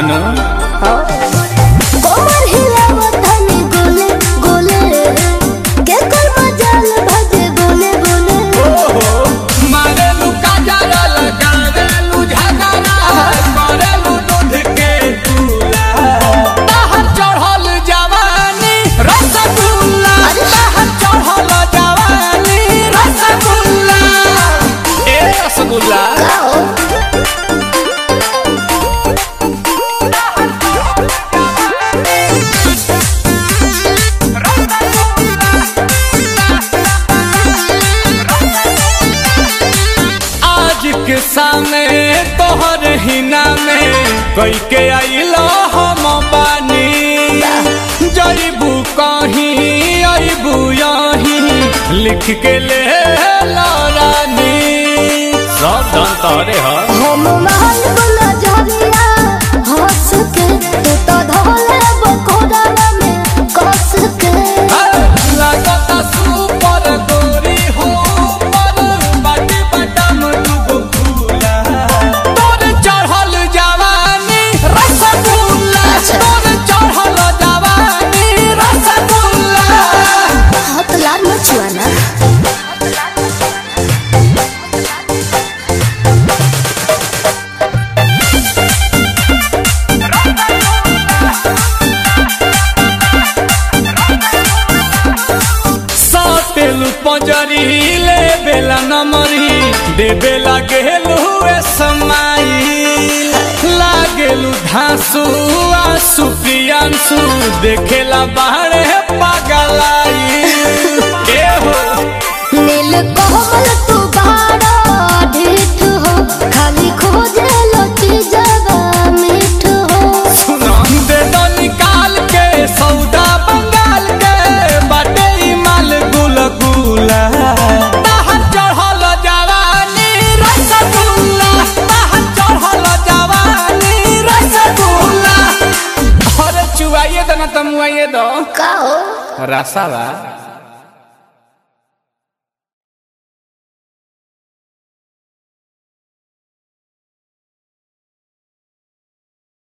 नु कोमर हिलावत हनी गोले गोले के कोई मजाल भजे गोले गोले मारेलू काजरा लगावेलू झगड़ा करेलू दूध के दूला बाहर चढ़ल जवानी रसगुल्ला बाहर चढ़ल जवानी रसगुल्ला ए रसगुल्ला आज के सामने तोहर हिना में कई के आइलो हम बानी जईबू कहीं अबू यहीं लिख के ले लो रानी सब धन तोरे ह हम महल बोला झरिया हंस के तू तो धोले बकोड़ा में कस के लगता सुपर गोरी हो पर बाटी बटम डूब फूला तोर चढ़ल जवानी रसगुल्ला तोर चढ़ल जवानी रसगुल्ला हाथ लाल मचुआना सातेलू पंजरी ले बेला नमरी दे बेला गेलू ए समाई लागेलू धांसू आंसू प्रियांसू देखेला बाहरे पागलाई ए हो नील कोमल तू बाड़ा ढीठ हो खाली खोजे लची जगा मीठ हो दे दो निकाल के सौदा बंगाल के बाटे ई माल गुल गुला बाहर चढ़ल जवानी रसगुल्ला बाहर चढ़ल जवानी रसगुल्ला अरे चुआइए दो ना तमुआइए दो का हो रसावा